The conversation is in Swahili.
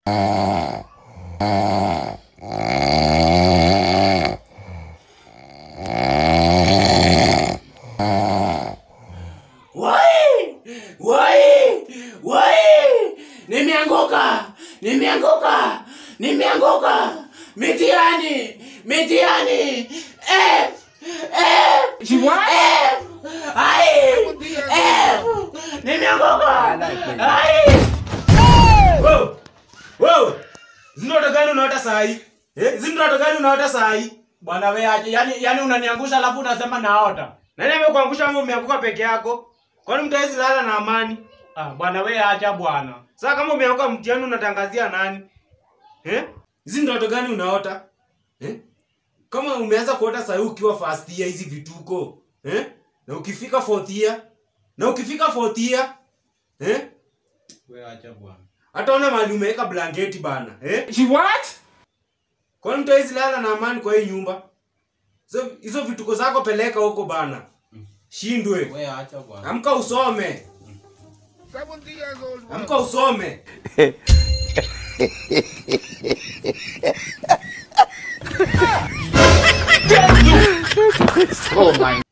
Wai! Wai! Wai! Nimeanguka! Nimeanguka! Nimeanguka! Mitihani! Mitihani! F! F! She what? F! Ai! F! Nimeanguka! Ai! Wow! Wow! Hizi ndoto gani unaota saa hii? Eh, hizi ndoto gani unaota saa hii? Bwana wewe aje, yani yani unaniangusha alafu unasema naota. Nani amekuangusha ama umeanguka peke yako? Kwani mtu hawezi lala na amani? Ah, bwana wewe acha bwana. Sasa kama umeanguka mtihani unatangazia nani? Eh? Hizi ndoto gani unaota? Eh? Kama umeanza kuota saa hii ukiwa first year hizi vituko, eh? Na ukifika fourth year, na ukifika fourth year, eh? Wewe acha bwana. Hata ona mahali umeweka blanketi bana, eh? She what? Kwani mtu hawezi lala na amani kwa hii nyumba? So, hizo vituko zako peleka huko bana. Shindwe. Wewe acha bwana. Amka usome. Amka usome. Oh my